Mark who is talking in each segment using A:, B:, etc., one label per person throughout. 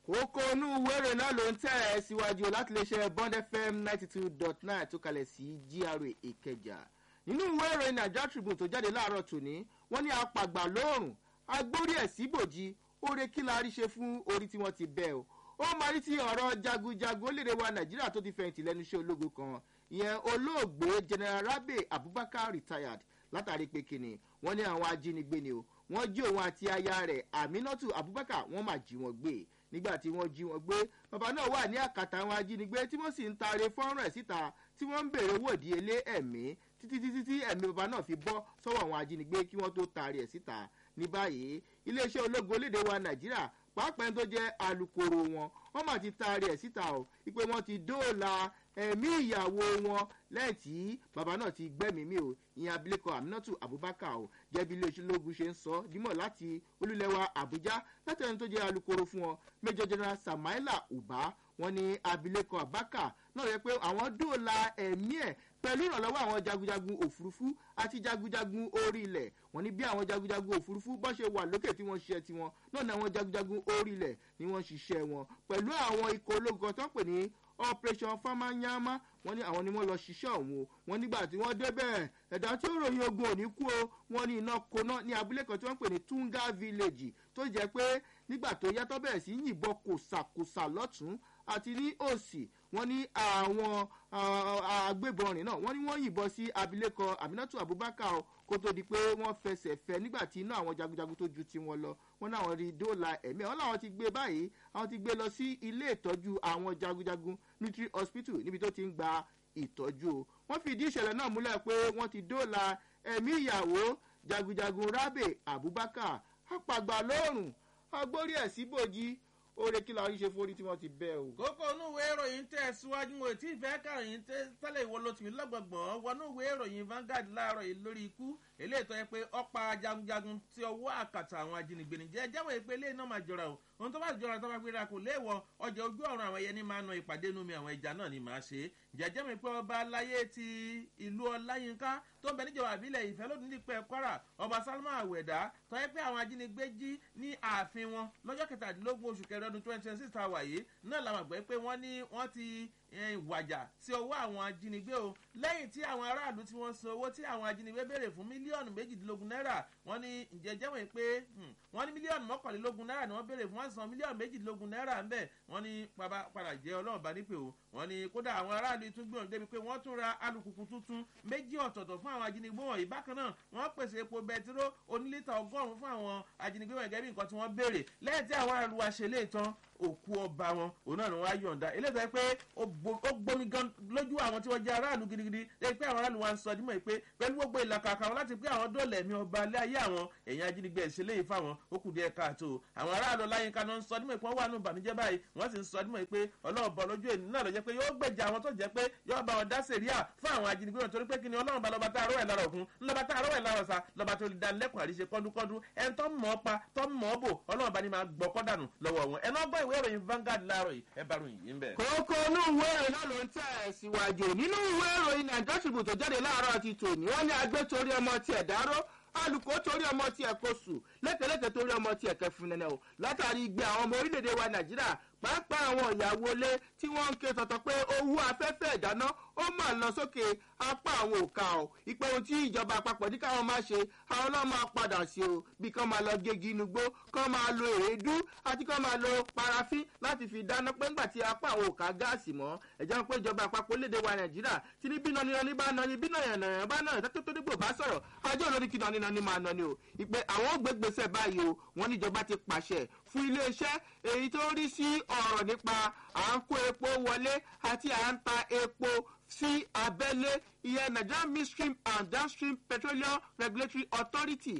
A: kókó inú wéré náà ló ń tẹ̀ ẹ́ síwájú láti lè ṣe bond fm ninety two dot nine tó kalẹ̀ sí gra ìkẹjà nínú wéré naija tribune tó jáde láàárọ̀ tòní wọ́n ní apàgbà lóòrùn agbórí ẹ̀ síbòjì oore kí la rí ṣe fún orí tí wọ́n ti bẹ́ o ó máa rí ti ọ̀rọ̀ jagunjagun orílẹ̀-èdè wa nàìjíríà tó ti fẹ̀yìntì lẹ́nu iṣẹ́ ológun kan ìyẹn olóògbé general rabe abubakar retired látàrí pé kíni wọ́n ní àwọn ajínigbé ni o wọ́n jí òun àti aya rẹ̀ aminatu abubakar wọ́n máa jí wọn gbé nígbà tí wọ́n jí wọn gbé bàbá náà wà ní àkàtà àwọn ajínigbé tí wọ́n sì ń taare fọ́nrán ẹ̀ síta tí wọ́n ń béèrè owó ìdíyelé ẹ̀mí títí títí tí ẹ̀mí bàbá náà fi bọ́ sọ́wọ́ àwọn ajínigbé kí wọ́n tó taare ẹ̀ síta ní báyìí iléeṣẹ́ ológun olédè wa nàìjíríà pàápàá tó jẹ́ alūkkóró wọn wọ́n mà ti taari ẹ̀ síta o ìpè wọ́n ti dóòlà ẹ̀mí ìyàwó wọn lẹ́yìn tí bàbá náà ti gbẹ́mìí o ìyẹn abilékọ aminatu abubakar o jẹ́bi iléeṣẹ́ ológun ṣe ń sọ dímọ̀ láti olúlẹ̀wà àbújá láti ẹni tó jẹ́ alūkkóró fún wọn major general samaila uba wọn ní abilékọ abaka náà yẹ pé àwọn dóòlà ẹ̀mí ẹ̀ pẹ̀lú ìrànlọ́wọ́ àwọn jagunjagun òfurufú àti jagunjagun orí ilẹ̀ wọ́n ní bí àwọn jagunjagun òfurufú bọ́ ṣe wà lókè tí wọ́n ṣiṣẹ́ tiwọn náà ni àwọn jagunjagun orí ilẹ̀ ni wọ́n ṣiṣẹ́ wọn pẹ̀lú àwọn ikọ̀ ológun tó ń pè ní operation famanyama wọ́n ní àwọn ni wọ́n lọ ṣiṣẹ́ ọ̀hún o wọ́n nígbà tí wọ́n débẹ̀ ẹ̀dá tí ó ròyìn ogun òní kú o wọ́n ní iná koná ní abúlé kan tí wọ́n ń pè ní tunga village tó jẹ́ pé nígbà tó yàtọ̀ bẹ̀rẹ̀ sí yìnbọn kòsàkòsà lọ́tún àti ní òsì wọ́n ní àwọn agbébọn rìn náà wọ́n ní wọ́n yìnbọn sí abilékọ aminatu abubakar kó tó di pé wọ́n fẹsẹ̀ fẹ́ nígbà tí iná àwọn jagunjagun tó ju tiwọn lọ wọ́n náà wọ́n rí dóòlà ẹ̀mí ẹ̀ wọ́n làwọn ti gbé báyìí àwọn ti gbé lọ sí ilé ìtọ́jú àwọn jagunjagun military hospital níbi tó ti ń gba ìtọ́jú o wọ́n fi ìdí ìṣẹ̀lẹ̀ náà múlẹ̀ pé wọ́n ti dóòlà ẹ̀mí ìyàwó jagunjagun rabe abubakar apàgbà lóòrùn agbórí ẹ̀ síbòjì oore kí la rí ṣe fún orí tí wọ́n ti bẹ́ o.
B: kókó inú ìwé ìròyìn tẹ̀ síwájú mo tí ì fẹ́ kàròyìn tẹ́lẹ̀ ìwọ ló tì mí lọ́gbọ̀gbọ̀n wọnú ìwé ìròyìn Vanguard láàárọ̀ yìí lórí ikú eléyìí tó yẹ pé ọ̀pá jagunjagun tí ọwọ́ àkàtà àwọn ajínigbé ní jẹ́ jẹ́wọ́ pé eléyìí náà máa jọra o ohun tó bá jọra tó bá gbéra kò léèwọ̀ ọjà ojú ọ̀run àwọn ẹyẹ ní máa na ìpàdé inú mi àwọn ẹja náà ni màá ṣe jẹ́jẹ́ mi pé ọba aláyé ti ìlú ọláyínká tó ń bẹ níjọba àbílẹ̀ ìfẹ́ lónìí nípẹ́ kwara ọba salma àwẹ̀dá tó yẹ pé àwọn ajínigbé jí ní ààfin wọn lọ́jọ́ kẹtàdínlógún oṣù kẹrin ọdún twenty twenty six tá a wà yìí náà làwọn àgbẹ̀ pé wọ́n ní wọ́n ti wàjà sí ọwọ́ àwọn ajínigbé o lẹ́yìn tí àwọn aráàlú tí wọ́n san owó tí àwọn ajínigbé béèrè fún mílíọ̀nù méjìdínlógún náírà wọ́n ní ìjẹ́jẹ́ wọ̀nyí pé wọ́n ní mílíọ̀nù mọ́kànlélógún náírà ni wọ́n béèrè fún wọ́n san mílíọ̀nù méjìdínlógún náírà ń bẹ̀ wọ́n ní padà jẹ́ ọlọ́run bá nípè o wọ́n ní kódà àwọn aráàlú tún gbìyànjú débi pé wọ́n tún ra alùpùpù tuntun méjì ọ̀tọ̀ọ̀tọ̀ fún àwọn ajínigbé wọ̀nyí bákan náà wọ́n pèsè epo bẹtiró onílítà ọgọ́rùn-ún fún àwọn ajínigbé wọ̀nyí gẹ́gẹ́ bí nǹkan tí wọ́n béèrè lẹ́yìn tí àwọn aráàlú wa ṣe léètàn òkú ọba wọn òun náà ni wọn á yọ̀ǹda eléyìí tó yẹ pé ó gbomi gan lójú àwọn tí wọ́n jẹ́ aráàlú gidigidi lẹ́yìn pé àwọn aráàlú wa ń sọ dímọ̀ pé pẹ̀lú gbogbo ìlàkàkà wọn láti pé àwọn dọ́ọ̀lẹ̀ mi ọba alẹ́ ayé àwọn èèyàn ajínigbé ẹ̀sẹ̀ léyìí fáwọn ó kù díẹ̀ káàtó àwọn aráàlú láyínká náà ń sọ dímọ̀ pé wọ́n wà nù bàmíjẹ́ báyìí wọ́n sì ń sọ dímọ̀ pé ọlọ́run bọ̀ lójú ènìyàn náà ló jẹ́ pé yóò gbèjà àwọn tó jẹ́ pé yóò bá wọn dá sèríà fún àwọn ajínigbé wọn torí pé kí ni ọlọ́run bá lọ́ba tá àrọ́ ẹ̀ lára òkun lọ́ba tá àrọ́ ẹ̀ lára ọ̀sà lọ́ba tó lè dá lẹ́kùn àríṣe kọ́dúnkọ́dún ẹni tó mọ̀ ọ́ pa tó mọ̀ ọ́ bò ọlọ́run bá ní máa gbọ́ kọ́dànù lọ́wọ́ wọn ẹ̀ náà gbọ́ ìwé ìròyìn Vanguard láàárọ̀ yìí ẹ bá ròyìn yìí ń bẹ̀.
A: kókó inú ìwé ìròyìn náà ló ń tẹ̀ ẹ̀ síwájú nínú ìwé ìròyìn nàìjíríà tribune tó jáde láàárọ̀ ti tòní wọ́n ní agbé torí ọmọ tiẹ̀ dáró alùkò torí ọmọ tiẹ̀ kò sùn lẹ́kẹ̀lẹ́kẹ̀ torí ọmọ tiẹ̀ kẹfun nẹ́nẹ́ o látàrí igbe àwọn ọmọ orílẹ̀-èdè wa nàìjíríà pàápàá àwọn ìyàwó ilé tí wọ́n ń ké tọ̀tọ̀ pé owó afẹ́fẹ́ ìdáná ó mà lọ sókè apá àwọn òkà ọ̀ ìpè ohun tí ìjọba àpapọ̀ ní káwọn máa ṣe àwọn náà máa padà sí o bí kán máa lọ gégi inú gbó kán máa lo èédú àti kán máa lo parafin láti fi dáná pé ńgbà tí apá àwọn òkà gáàsì mọ́ ẹ̀jẹ̀ pé ìjọba àpapọ̀ léde wa nàìjíríà tí ní bí nani nani bá nani bí nàyànnàyàn bá náà tó tó dígbò bá sọ̀rọ̀ ajọ́ olórí kí nani nani máa nani o ìpè àwọn ò gbégbèsè báyìí o wọ́n níjọba ti pàṣẹ fún iléeṣẹ́ èyí tó rí sí ọ̀rọ̀ nípa à ń kó epo wọlé àti à ń ta epo sí abẹ́lé ìyẹn nigerian midstream and downstream petroleum regulatory authority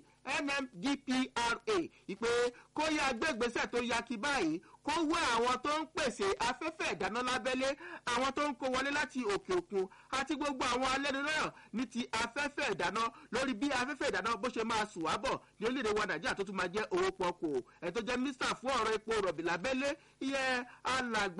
A: nmdpra ìpè kó yá gbégbèsè tó ya kí báyìí kó wá àwọn tó ń pèsè afẹ́fẹ́ ìdáná lábẹ́lé àwọn tó ń kó wọlé láti òkè òkun àti gbogbo àwọn alẹ́nulọ́yọ̀ ní ti afẹ́fẹ́ ìdáná lórí bí afẹ́fẹ́ ìdáná bó ṣe máa sùn wábọ̀ ní orílẹ̀-èdè wa nàìjíríà tó tún máa jẹ́ owó pọ̀kù ẹ̀ tó jẹ́ mínísítà fún ọ̀rọ̀ epo rọ̀bì lábẹ́lé ìyẹn alàgbà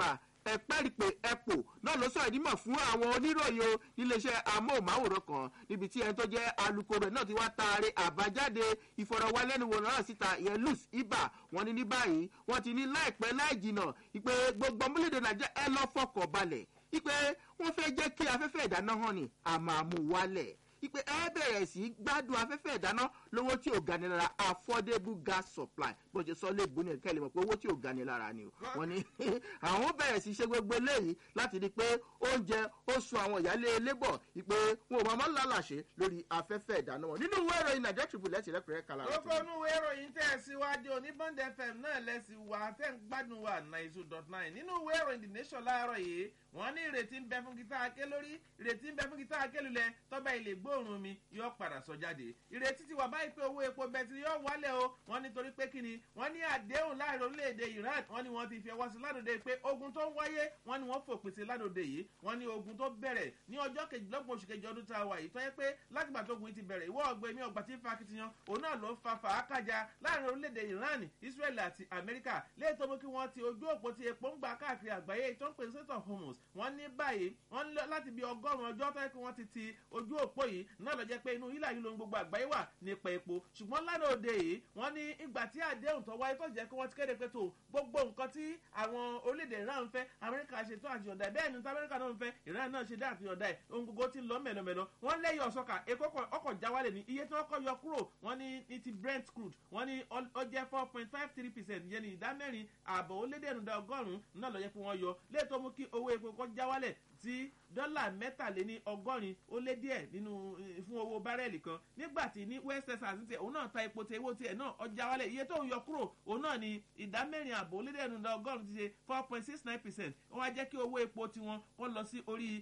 A: ẹ̀pẹ́rìpẹ̀ ẹ̀pò náà ló sọ̀rọ̀ ìdímọ̀ fún àwọn oníròyìn o níléeṣẹ́ amóhùnmáwòrán kan níbi tí ẹni tó jẹ́ alukoro náà ti wá taare àbájáde ìfọ̀rọ̀wálẹ́nuwò náà síta ìyẹn luz ibà wọn ní ní báyìí wọn ti ní láìpẹ́ láì jìnà ìpè gbogbo ọmọlédè nàìjíríà ẹ lọ́ fọkàn balẹ̀ ìpè wọ́n fẹ́ jẹ́ kí afẹ́fẹ́ ìdáná hàn ní àmàmù wálẹ̀ ipe ẹ bẹ̀rẹ̀ sí gbádùn afẹ́fẹ́ ìdáná lówó tí ò gani lára affordable gas supply bó ṣe sọ léèbù ní kẹ́lẹ́ mọ̀ pé owó tí ò gani lára ni o wọ́n ní àwọn bẹ̀rẹ̀ sí ṣe gbogbo eléyìí láti di pé oúnjẹ ó sun àwọn ìyáálé lébọ̀ ipe wọn ò máa lálàṣe lórí afẹ́fẹ́ ìdáná wọn nínú ìwé ìròyìn nàìjíríà tribune lẹ́sìn rẹ́pẹ̀rẹ́ kala.
B: lóko inú ìwé ìròyìn tẹ̀ síwájú oníbọ̀ndé fm náà lẹ́sìn wà tẹ̀ ń gbádùn wa ninety two dot nine nínú ìwé ìròyìn the nation láàárọ̀ yìí wọ́n ní ìrètí ń bẹ fún gítà aké lórí ìrètí ń bẹ fún gítà aké lulẹ̀ tọ́ba ilé gbóòórùn mi yóò padà sọ jáde ìrètí ti wà báyìí pé owó epo bẹ̀tì yóò wálẹ̀ o wọ́n nítorí pé kíni wọ́n ní àdéhùn láàrin orílẹ̀-èdè iran wọ́n ní wọ́n ti fi ọwọ́ sí ládòde pé ogun tó ń wáyé wọ́n ní wọ́n fòpin sí ládòde yìí wọ́n ní ogun tó bẹ̀rẹ̀ ní ọjọ́ kejìlélọ́gbọ̀n oṣù kejì ọdún tá a wà yìí tó yẹ pé látìgbà tó ogun yìí ti bẹ̀rẹ̀ ìwọ́ ọgbẹ́ mi ọgbà tí ń fa akitiyan òun náà ló ń fa fàákàjà láàrin orílẹ̀-èdè iran israel àti amẹ́ríkà léyìí tó mú kí wọ́n ti ojú òpó ti epo ń gbà káàkiri àgbáyé tó ń pè sẹ́tọ̀ hormones wọ́n ní báyìí wọ́n ní láti bí ọgọ́rùn-ún ọjọ́ tó yẹ kí wọ́n ti ti ojú òpó yìí náà lọ jẹ́ pé inú hílà yìí ló ń gbogbo àgbáyé wà nípa epo ṣùgbọ́n lánàá òde yìí wọ́n ní ìgbà tí àdéhùn tó wáyé tó jẹ́ kí wọ́n ti kéde pé tó gbogbo nǹkan tí àwọn orílẹ̀-èdè iran ń fẹ́ amẹ́ríkà ṣe tó àti ọ̀dà bẹ́ẹ̀ ni tí amẹ́ríkà náà ń fẹ́ iran náà ṣe dá àti ọ̀dà ẹ̀ ohun gbogbo ti lọ mẹ́lọmẹ́lọ wọ́n lẹ́yìn ọ̀sọ́kà epo ọkọ̀ jáwálẹ̀ ní iye tí wọ́n kọ́ yọ kúrò wọ́n ní ní ti brent crude wọ́n ní ó jẹ́ four point five three percent yẹn ní ìdá mẹ́rin ààbọ̀ ó lédè ẹ̀nùdá ọgọ́rùn-ún náà lọ yẹ kí wọ́n yọ léètò mú kí owó epo kọ́ jáwálẹ̀ sí dọ́là mẹ́tàléní ọgọ́rin ó lé díẹ̀ nínú fún owó bárẹ́ẹ̀lì kan nígbà tí ní west texas ti òun náà ta epo tí owó tiẹ̀ náà ọjà wálẹ̀ iye tó ń yọ kúrò òun náà ni ìdá mẹ́rin àbò lédèénú ọgọ́rùn ti ṣe four point six nine percent wọ́n wá jẹ́ kí owó epo tiwọn wọ́n lọ sí orí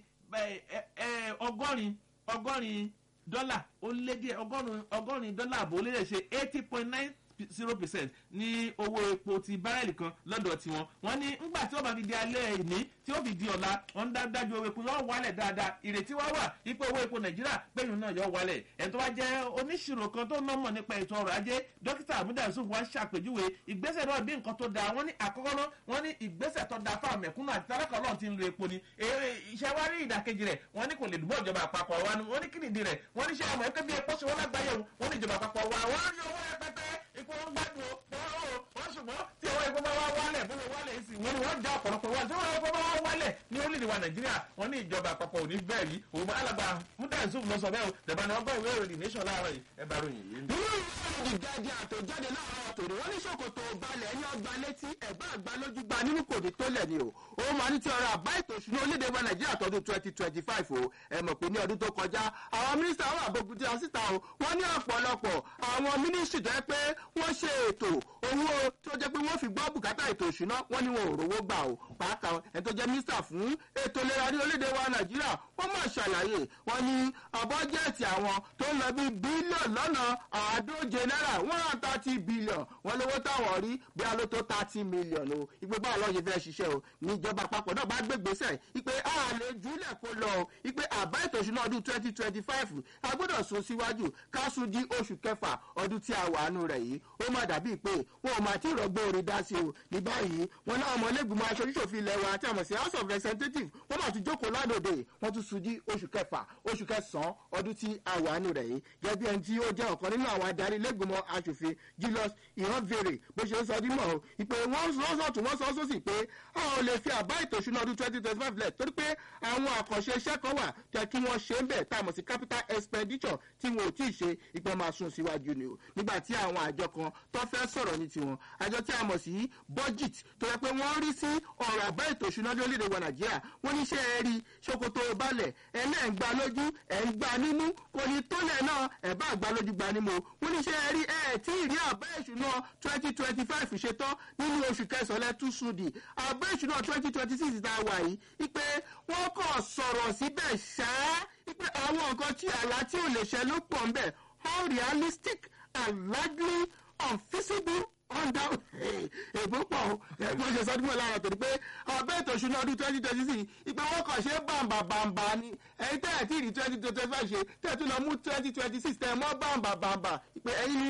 B: ọgọ́rin ọgọ́rin dọ́là ó lé díẹ̀ ọgọ́rin dọ́là àbò lédè ṣe eighty point nine zero percent ní owó epo ti bárẹ́lì kan lọ́dọ̀ tiwọn wọ́n ní ńgbà tí wọ́n bá fi di alẹ́ ìní tí ó fi di ọ̀la wọ́n ń dájú owó epo yóò wálẹ̀ dáadáa ìrètí wá wà ipò owó epo nàìjíríà péyìn náà yóò wálẹ̀ ẹ̀ tó wá jẹ́ oníṣirò kan tó nọ́mọ̀ nípa ètò ọrọ̀ ajé dókítà amúdà yusuf wá ṣàpèjúwe ìgbésẹ̀ náà bí nǹkan tó dáa wọ́n ní àkọ́kọ́ náà wọ́n ní ìgbésẹ̀ tó dáa fáwọn mẹ̀kúnnù àti tálákà ọlọ́run ti ń lo epo ni iṣẹ́ wá rí ìdàkejì rẹ̀ wọ́n ní kò lè dùbọ̀ ìjọba àpapọ̀ wa ni wọ́n ní kìnìdí rẹ̀ wọ́n ní ṣé àmọ́ ẹgbẹ́ bí epo ṣe wọ́n lágbàáyé wọ́n ní ìjọba àpapọ̀ wa wọ́n rí owó rẹpẹtẹ ipò ń gbádùn wọ́n ṣùgbọ́n tí owó epo bá wá wálẹ̀ bó ṣe wálẹ̀ sí wọ́n ní wọ́n já ọ̀pọ̀lọpọ̀ wá tí owó epo bá wá wálẹ̀ ní orílẹ̀-èdè wa nàìjíríà wọ́n ní ìjọba àpapọ̀ ò ní bẹ́ẹ̀ rí òun bá alàgbà múdà yusuf lọ sọ bẹ́ẹ̀ o dẹ̀bà ni wọ́n gbọ́ ìwé ìròyìn nation láàárọ̀ yìí ẹ bá ròyìn yìí.
A: nínú ìròyìn ìjáde àtòjáde láàárọ̀ tòde wọ́n ní ṣòkòtò balẹ̀ ẹni ọgbà létí ẹ̀gbá àgbà lójú gba nínú kò ní tó lẹ̀ ni o ó máa ní ti ọ̀rọ̀ àbá ètò ìṣúná orílẹ̀-èdè wa nàìjíríà tọdún twenty twenty five o ẹ mọ̀ pé ní ọdún tó kọjá àwọn mínísítà wà gbogbo tí a síta o wọ́n ní ọ̀pọ̀lọpọ̀ àwọn mínísítì tó yẹ pé wọ́n ṣe ètò owó tó jẹ́ pé wọ́n fi gbọ́ bùkátà ètò ìṣúná wọ́n ní wọn ò rówó gbà o pàápàá ẹni tó jẹ́ mínísítà fún ètò ìlera ní orílẹ̀-èdè wa nàìjíríà wọ́n máa ṣàlàyé wọ́n ní àbọ́jẹ́ẹ̀tì àwọn tó ń lọ bí bílíọ̀nù lọ́nà àádóje náírà one hundred thirty billion wọ́n lówó táwọn rí bí aló tó thirty million o ìpè báwo lọ́ọ́ ṣe fẹ́ ṣiṣẹ́ o níjọba àpapọ̀ náà bá gbé gbèsè ìpè a lè júlẹ̀ kó lọ o ìpè àbá ètò ìṣúná ọdún twenty twenty five a gbọ́dọ̀ sún síwájú ká sún di oṣù kẹfà ọdún tí a wà nù rẹ̀ yìí ó má dàbí pé wọn ò máa tí ì rọgbọ́ orin dá sí o ní báyìí wọn náà ọmọ ilégbìmọ̀ aṣojúṣòfin ilẹ̀ wa tí a mọ̀ sí house of representatives wọ́n máa tún jókòó ládòde wọ́n tún sún di oṣù kẹfà oṣù kẹsàn-án ọdún tí a wà nù rẹ̀ yìí gẹ́gẹ́ bí ẹni tí ó jẹ́ ọ̀kan nínú àwọn adarí ilégbìmọ̀ aṣòfin julius ìhànvèrè bó ṣe ń sọ dímọ̀ o ìpè wọ́n sọ́sọ́ tún wọ́n sọ́sọ́ sí pé a ò lè fi àbá ètò ìṣúná ọdún twenty twenty five lẹ̀ torí pé àwọn àkànṣe iṣẹ́ kan wà tẹ kí wọ́n ṣe ń bẹ̀ tá a mọ̀ sí capital expenditure tí wọn ò tí ì ṣe ìpè máa sún síwájú ni o nígbà tí àwọn àjọ kan tó fẹ́ sọ̀rọ̀ ní tiwọn àjọ tí a mọ̀ sí budget tó yẹ pé wọ́n rí sí ọ̀rọ̀ àbá ètò ìṣúná lórílẹ̀‐èdè wa nàìjíríà wọ́n ní ṣe é rí ṣòkòtò balẹ̀ ẹlẹ́ǹgbà lójú ẹ̀ ń gbà nímú kò ní tólẹ̀ náà ẹ̀ bá gbà lójú gbà nímú wọ́n ní ṣe é rí ẹ̀ tí ì rí àbá ìṣúná twenty twenty five ṣetán nínú oṣù kẹsàn-án lẹ́tún sùdì àbá ìṣúná twenty twenty six tá a wà yìí ipe wọ́n kàn sọ̀rọ̀ síbẹ̀ ṣáá ipe àwọn nǹkan tí àlá tí ò lè ṣẹ ló pọ̀ ń bẹ̀ unrealistic and largely unfeasible under èbó pọ̀ ẹ̀gbọ́n ṣe sọ́dún mọ́ lára torí pé ọbẹ̀ ètò ìṣúná ọdún twenty twenty six ìpè wọ́n kàn ṣe bàǹbà bàǹbà ni ẹ̀yin tẹ́ ẹ̀ tí ì rí twenty twenty five ṣe tẹ́ ẹ̀ tún lọ mú twenty twenty six tẹ́ ẹ̀ mọ́ bàǹbà bàǹbà ìpè ẹ̀yin ni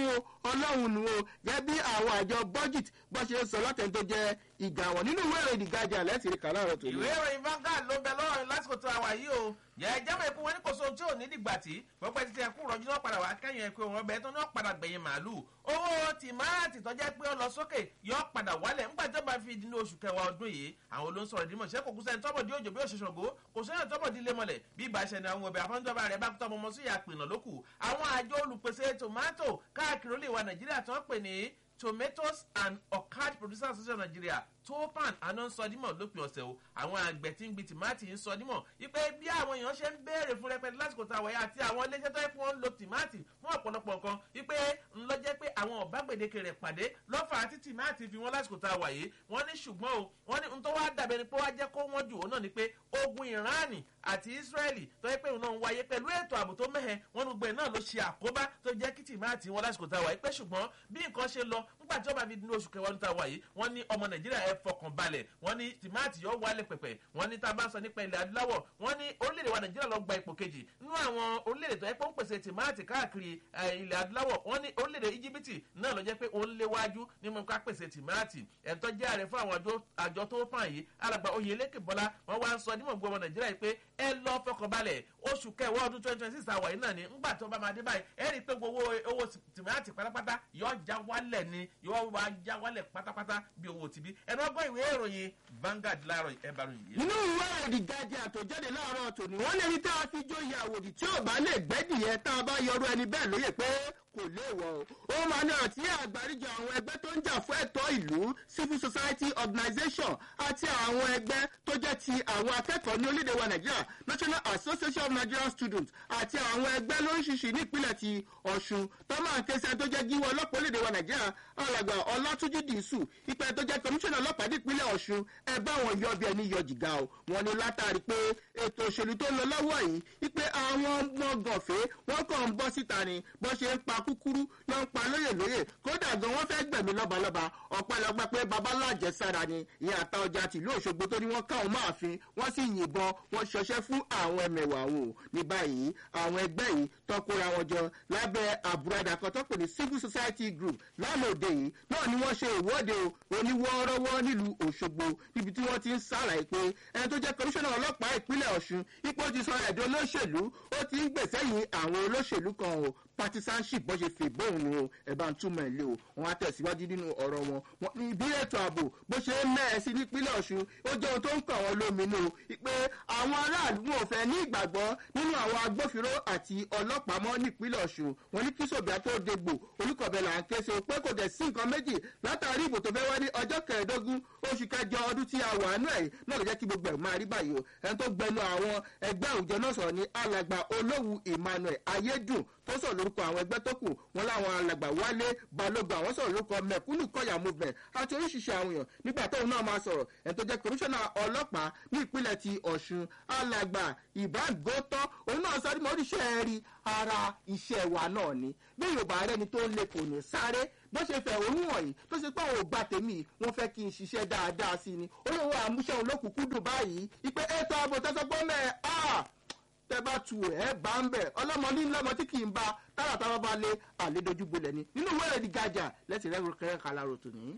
A: ọlọ́run nù o gẹ́gẹ́ bí àwọn àjọ budget bó ṣe ń sọ látẹ̀ tó jẹ́ ìgbà wọn nínú ìwé ìròyìn ìgajà lẹ́sìn kà láàárọ̀ tó ní.
B: ìwé ìròyìn Vanguard ló bẹ lọ́rọ̀ lásìkò tó àwà yìí o jẹ́jẹ́ mọ̀ ikú wọn ní kò sóhun tí ò ní dìgbà tí pọ́pẹ́ títí ẹkú rọ̀jú náà padà wá kẹ́yìn ẹ̀kú wọn bẹ́ẹ̀ tó náà padà gbẹ̀yìn màálù owó tìmáàtì tó jẹ́ pé ó lọ sókè yọ padà wálẹ̀ ńgbà tó bá fi di ní oṣù kẹwàá ọdún yìí àwọn olóńsọ̀rọ̀ ìdímọ̀ ṣẹ́ kò kú sẹ́ni tọ́bọ̀ di òjò bí òṣèṣàn gò kò sẹ́ni tọ́bọ̀ di lémọ̀lẹ̀ bí ìbá ṣẹni àwọn ọbẹ̀ àfọ́njọba rẹ̀ bá tọ́ ọmọ sí ìyá pìnà lókù àwọn àjọ olùpèsè tòmátò káàkiri olè wa Nàìjíríà tó ń pè ní tomatoes and orchard producers association of Nigeria topan àná ń sọ dímọ̀ lópin ọ̀sẹ̀ o àwọn àgbẹ̀ tí ń gbin tìmáàtì ń sọ dímọ̀ wípé bí àwọn èèyàn ṣe ń béèrè fún rẹpẹtẹ lásìkò tá a wáyé àti àwọn iléeṣẹ́ tó yẹ kí wọ́n ń lo tìmáàtì fún ọ̀pọ̀lọpọ̀ nǹkan wípé ńlọ jẹ́ pé àwọn ọ̀bá gbèdéke rẹ̀ pàdé lọ́fà àti tìmáàtì fi wọ́n lásìkò tá a wáyé wọ́n ní ṣùgbọ́n o wọ́n ní ntọ́ wá dàbẹ̀ ni pé wá jẹ́ kó wọ́n jù ó náà ni pé ogun Ìránì àti Ísírẹ́lì tó yẹ pé òun náà ń wáyé pẹ̀lú ètò ààbò tó mẹ́hẹ̀ wọ́n gbogbo ẹ̀ náà ló ṣe àkóbá tó jẹ́ kí tìmáàtì wọn lásìkò tá a wáyé pé ṣùgbọ́n bí nǹkan ṣe lọ nígbà tí wọ́n bá fi dín ní oṣù kẹwàá níta wáyé wọ́n ní ọmọ Nàìjíríà ẹ fọkàn balẹ̀ wọ́n ní tìmáàtì yóò wálẹ̀ pẹ̀pẹ̀ wọ́n ní tá a bá sọ nípa ilẹ̀ adúláwọ̀ wọ́n ní orílẹ̀-èdè wa nàìjíríà lọ gba ipò kejì nínú àwọn orílẹ̀-èdè tó yẹ pé ó ń pèsè tìmáàtì káàkiri ilẹ̀ adúláwọ̀ wọ́n ní orílẹ̀-èdè íjíbítì náà ló jẹ́ pé ó ń léwájú nínú ká pèsè tìmáàtì ẹ̀ńtọ́ jẹ́ ààrẹ fún àwọn àjọ tó fàn yìí alàgbà oyèlékè bọ́lá wọ́n wá ń sọ nímọ̀ gbọ́ ọmọ nàìjíríà yìí pé ẹ lọ fọkànbalẹ̀ oṣù kẹwàá ọdún twenty twenty six àwọ̀ yìí náà ni ńgbà tó bá máa dé báyìí ẹ rí i pé gbogbo owó tìmáàtì pátápátá yóò já wálẹ̀ ni yóò wá já wálẹ̀ pátápátá bí owó tìbí ẹnu ọgbọ́n ìwé ìròyìn Vanguard láàárọ̀ ẹ bá ròyìn yìí.
A: nínú ìwé ìròyìn gajẹ àtòjáde láàárọ̀ tòní wọ́n lè rí tá a fi jóye àwòdì tí ò bá lè gbẹ́dìyẹ tá a bá yọrù ẹni bẹ́ẹ̀ lóye pé kò léèwọ̀ o. ó máa ní ọ̀rọ̀ tí àgbáríjọ àwọn ẹgbẹ́ tó ń jà fún ẹ̀tọ́ ìlú civil society organisation àti àwọn ẹgbẹ́ tó jẹ́ ti àwọn akẹ́kọ̀ọ́ ní orílẹ̀-èdè wa nàìjíríà national association of nigerian students àti àwọn ẹgbẹ́ lóríṣiríṣi ní ìpínlẹ̀ ti ọ̀ṣun tó máa ń ké sí ẹni tó jẹ́ gíwọ́ ọlọ́pàá orílẹ̀-èdè wa nàìjíríà alàgbà ọlátúnjì dìísù ìpẹ́ tó jẹ́ kọmíṣánná ọlọ́pàá nípínlẹ̀ ọ̀ṣun ẹ bá wọn yọ bí ẹni yọ jìgá o wọn ni látàrí pé ètò òṣèlú tó ń lọ lọ́wọ́ yìí wípé àwọn ọmọ gànfẹ́ wọn kàn ń bọ́ síta ni bó ṣe ń pa kúkúrú ló ń pa lóyè lóyè kódà gan wọn fẹ́ gbẹ̀mí lọ́balọ́ba ọ̀pẹ̀lọpẹ̀ pé babaláàjẹ sára ni ìyá àta ọjà tìlú òṣogbo tó ní wọ́n káwọn máa fi wọ́n sì yìnbọn wọ́n ṣọṣẹ́ fún àwọn ẹmẹ̀wà wọn ò ní báyìí àwọn ẹgbẹ́ yìí tọkura wọn jọ lábẹ́ àbúradà kan tó pè ní civil society group lánàá òde yìí náà ni wọ́n ṣe ìwọ́de oníwọ́ọ́rọ́wọ́ nílùú òṣogbo níbi tí wọ́n ti ń ṣàlàyé pé ẹni tó jẹ́ kọmíṣánná ọlọ́pàá ìpínlẹ̀ ọ̀ṣun ipò ti sọ ẹ̀dọ́ olóṣèlú ó ti ń gbèsè yìí àwọn olóṣèlú kan o partisanship bó ṣe fè bóun ni o ẹ bá ń túmọ̀ ilé o wọn á tẹ̀síwájú nínú ọ̀rọ̀ wọn wọn ní bí ètò ààbò bó ṣe ń mẹ́ẹ̀ sí nípínlẹ̀ ọ̀ṣun ó jẹ́ ohun tó ń kàn wọ́n lóminú o pé àwọn aráàlú wọn ò fẹ́ ní ìgbàgbọ́ nínú àwọn agbófinró àti ọlọ́pàá mọ́ nípínlẹ̀ ọ̀ṣun wọn ní kí sòbíà tó dégbò olùkọ̀bẹ là ń ké so pé kò dẹ̀ sí nǹkan méjì látàrí ìbò tó fẹ́ wá ní ọjọ́ kẹẹ̀ẹ́dógún oṣù kẹjọ ọdún tí a wà nú ẹ̀ náà ló jẹ́ kí gbogbo ẹ̀ máa rí báyìí o ẹni tó gbẹnu àwọn ẹgbẹ́ àwùjọ náà sọ̀rọ̀ ní alàgbà olówù emmanuel ayédùn tó sọ̀rọ̀ lórúkọ àwọn ẹgbẹ́ tó kù wọn láwọn alàgbà wálé balógun àwọn sọ̀rọ̀ lórúkọ mẹ̀kúnnù kọ̀yà movement àti oríṣiríṣi àwọn èèyàn nígbà tóun náà máa sọ̀rọ̀ ẹni tó jẹ́ kọmíṣánná ọlọ́pàá ní ìpínlẹ̀ ti ọ̀ṣun alàgbà ibrahim gòtọ́ òun náà sọ ọdún oríṣẹ́ rí ara iṣẹ́ wa náà ni bí yorùbá rẹni tó ń lè kò ní sáré bó ṣe fẹ̀ òun wọ̀nyí tó ṣe pé àwọn ògbà tèmi wọ́n fẹ́ kí n ṣiṣẹ́ dáadáa sí ni olówó àmúṣe òun lókùnkúndùn báyìí ìpè ètò ààbò tẹ́sán mẹ́ẹ̀ áà tẹ bá tu ẹ bá ń bẹ ọlọmọ ní lọmọ tí kì í bá tára táwọn bá lé àlédojú bolẹ ni nínú wẹrẹ di gàjà lẹsìn rẹ kẹrẹ kalaro tò ní.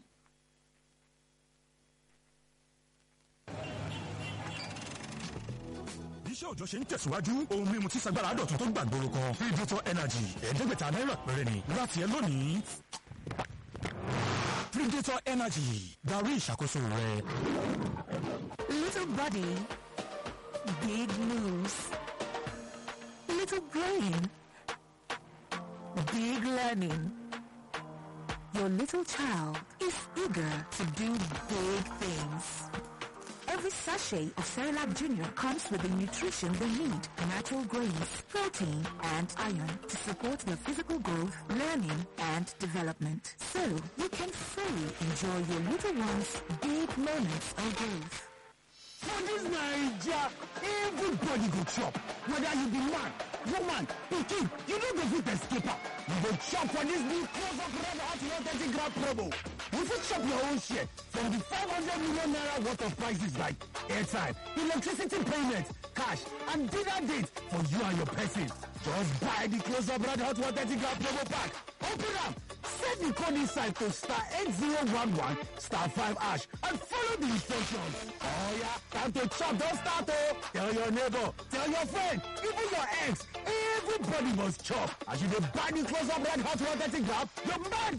C: iṣẹ́ òjọ́ ṣe ń tẹ̀síwájú ohun mímu tí sagbára dọ̀tun tó gbàgbóró kan predator energy ẹ̀ẹ́dẹ́gbẹ̀ta náírà péré ni láti ẹ lónìí. predator energy darí ìṣàkóso rẹ.
D: Little body, big moves. Little brain, big learning. Your little child is eager to do big things. Every sachet of Cerelac Junior comes with the nutrition they need, natural grains, protein, and iron to support their physical growth, learning, and development. So you can fully enjoy your little one's big moments of growth.
E: For this Naija, everybody go chop. Whether you be man, woman, pikin, you no go fit escape am. You go chop for this new close up red hot 130 gram promo. You fit chop your own share from the 500 million naira worth of prices like airtime, electricity payment, cash, and dinner date for you and your person. Just buy the close up red hot 130 gram promo pack. Open am, Set the code inside to star 8011 star 5 hash and follow the instructions. Oh yeah, time to chop, don't start oh. Tell your neighbor, tell your friend, even your ex, everybody must chop. As you dey buy the close up red hot 130 gram, your mind